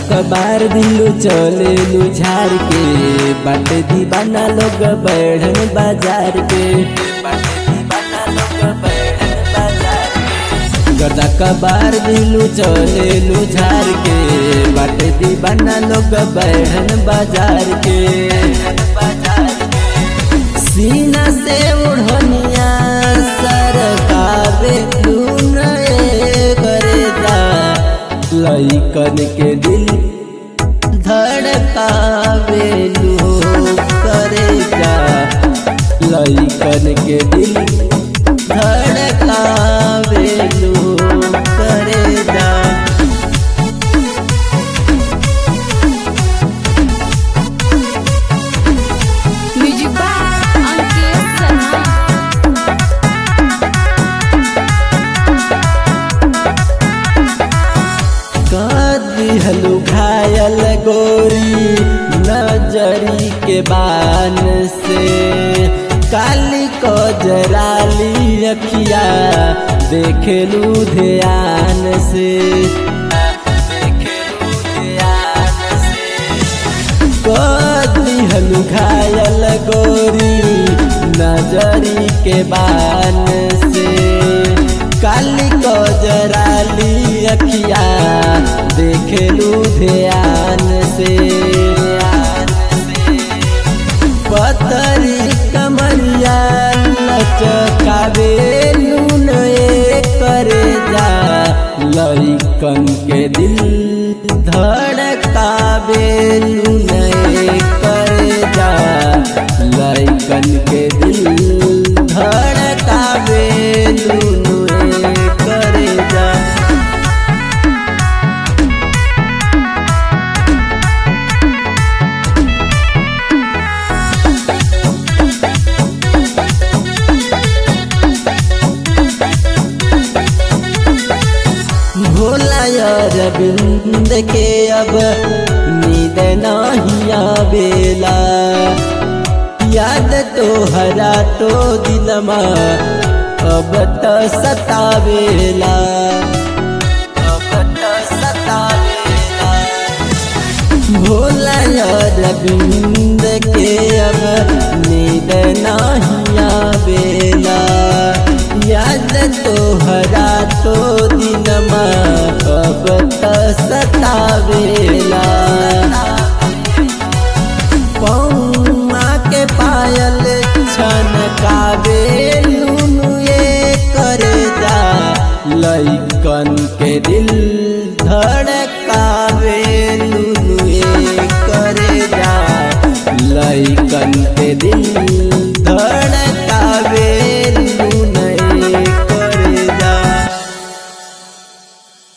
कबार दिलू चलेलू झार के बाटे दीवाना लोग बढ़न बाजार के बाटे दीवाना लोग बढ़न बाजार के गर्दा कबार दिलू चलेलू झार के बाटे दीवाना लोग बढ़न बाजार के सीना से उड़निया सरकावे नए करे जा लइकन के दिल धड़कावे लो करे जा लइकन के दिल धड़कावे लो करे जा म्यूजिक बाय अंकित सना दिहलू घायल गोरी नजरी के बान से काली को जराली अखिया देखेलू ध्यान से देखेलू ध्यान से दिहलू घायल गोरी नजरी के बान से काली को जराली अखिया देखेलू ध्यान से पतरी कमरिया लचकावे नून करे जा लइकन के दिल धड़कावे नून करे जा लइकन के दिल धड़कावे नून करे जा भोला अरविंद के अब नींद नहीं आवेला याद तो हरा तो दिलमा अब तो सतावेला अब तो सतावेला भोला अरविंद के अब नींद नहीं आवेला याद तो हरा तो दिनमा अब तो सतावेला पौमा के पायल छनकावे लुनुए करे जा लइकन के दिल धड़कावे लुनुए करे जा लइकन के दिल